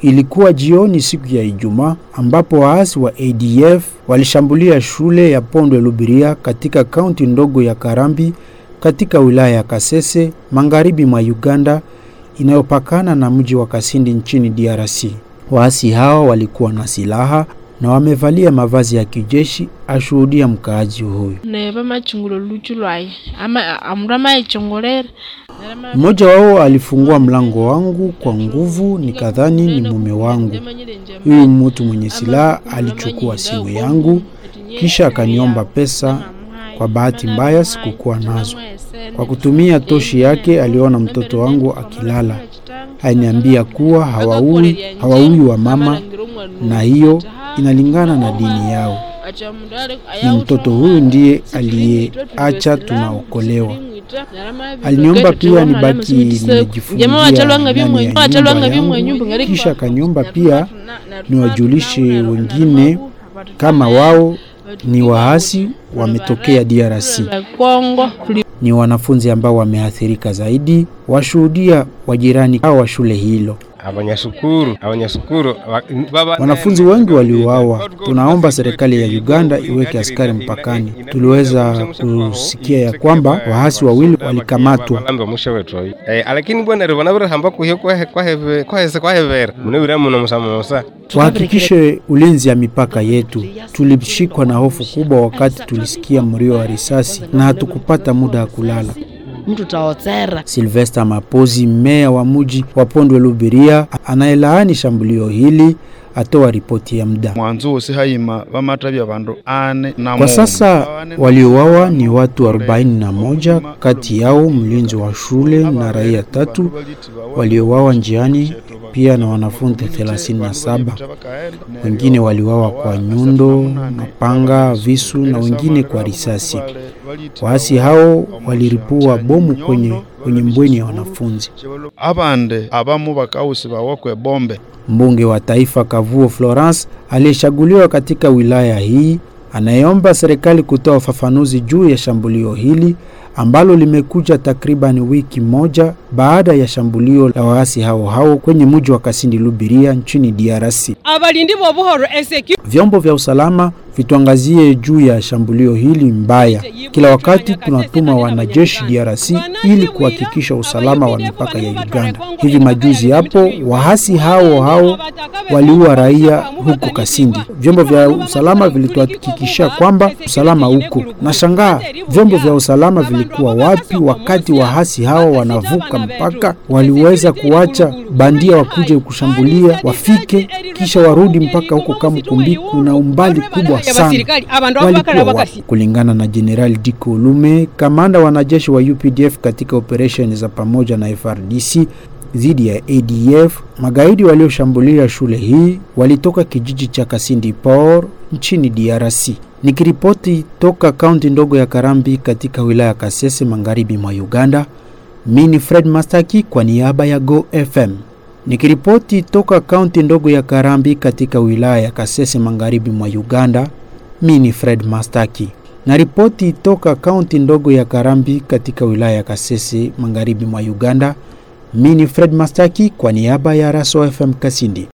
Ilikuwa jioni siku ya Ijumaa ambapo waasi wa ADF walishambulia shule ya Pondwe Lubiria katika kaunti ndogo ya Karambi katika wilaya ya Kasese magharibi mwa Uganda inayopakana na mji wa Kasindi nchini DRC. Waasi hao walikuwa na silaha na wamevalia mavazi ya kijeshi, ashuhudia mkaaji huyu. neva machungulo luchu lwaye ama amndu amaichongolera Mmoja wao alifungua mlango wangu kwa nguvu, nikadhani ni mume wangu. Huyu mtu mwenye silaha alichukua simu yangu kisha akaniomba pesa. Kwa bahati mbaya sikukuwa nazo. Kwa kutumia toshi yake aliona mtoto wangu akilala, aliniambia kuwa hawaui hawaui wa mama, na hiyo inalingana na dini yao. Ni mtoto huyu ndiye aliyeacha tunaokolewa. Aliniomba pia nibaki nimejifungia ndani ya nyumba yangu, kisha akaniomba pia niwajulishe wengine kama wao ni waasi wametokea DRC. Kongo Ni wanafunzi ambao wameathirika zaidi, washuhudia wajirani hao wa shule hilo. abanyashukuru abanyashukuru wa- baba- Wanafunzi wengi waliuawa. Tunaomba serikali ya Uganda iweke askari mpakani. Tuliweza kusikia ya kwamba waasi wawili walikamatwa. balambe omushe wetu oyu Eh, alakini bwana ribona birihamba kuhyo kwahe- kwaheve- kwahese kwahevera munewira muno musamusa Tuhakikishe ulinzi ya mipaka yetu. Tulishikwa na hofu kubwa wakati tulisikia mlio wa risasi na hatukupata muda wa kulala. mtu taotsera Silvester Mapozi, meya wa mji wa Pondwe Lubiria, anayelaani shambulio hili, atoa ripoti ya muda. mwanzo wose hayima bamatabya bandu ane na Kwa mungu. sasa waliouawa ni watu 41, kati yao mlinzi wa shule na raia tatu waliouawa njiani, pia na wanafunzi 37. Wengine waliuawa kwa nyundo, mapanga, visu na wengine kwa risasi. Waasi hao waliripua bomu kwenye, kwenye mbweni ya wanafunzi. abande abamu bakawusi bawakwe bombe Mbunge wa taifa Kavuo Florence aliyechaguliwa katika wilaya hii anayeomba serikali kutoa ufafanuzi juu ya shambulio hili ambalo limekuja takriban wiki moja baada ya shambulio la waasi hao hao kwenye mji wa Kasindi Lubiria nchini DRC. abalindi b'obuhoro eseki Vyombo vya usalama vituangazie juu ya shambulio hili mbaya. Kila wakati tunatuma wanajeshi DRC ili kuhakikisha usalama wa mipaka ya Uganda. Hivi majuzi hapo waasi hao hao waliua raia huko Kasindi. Vyombo vya usalama vilituhakikishia kwamba usalama huko. Nashangaa vyombo vya usalama vilikuwa wapi wakati waasi hao wanavuka mpaka? Waliweza kuacha bandia wakuje kushambulia, wafike kisha warudi mpaka huko Kamukumbiku na umbali kubwa sana. abasirikali abantu Walikuwa abakara wapi? bakasi Kulingana na Jenerali Diko Olume, kamanda wa wanajeshi wa UPDF katika operesheni za pamoja na FRDC dhidi ya ADF, magaidi walioshambulia shule hii walitoka kijiji cha Kasindi Por nchini DRC. Nikiripoti toka kaunti ndogo ya Karambi katika wilaya ya Kasese magharibi mwa Uganda, mimi ni Fred Mastaki kwa niaba ya Go FM. Nikiripoti toka kaunti ndogo ya Karambi katika wilaya ya Kasese magharibi mwa Uganda, mimi ni Fred Mastaki. Na ripoti toka kaunti ndogo ya Karambi katika wilaya ya Kasese magharibi mwa Uganda, mimi ni Fred Mastaki kwa niaba ya Raso FM Kasindi.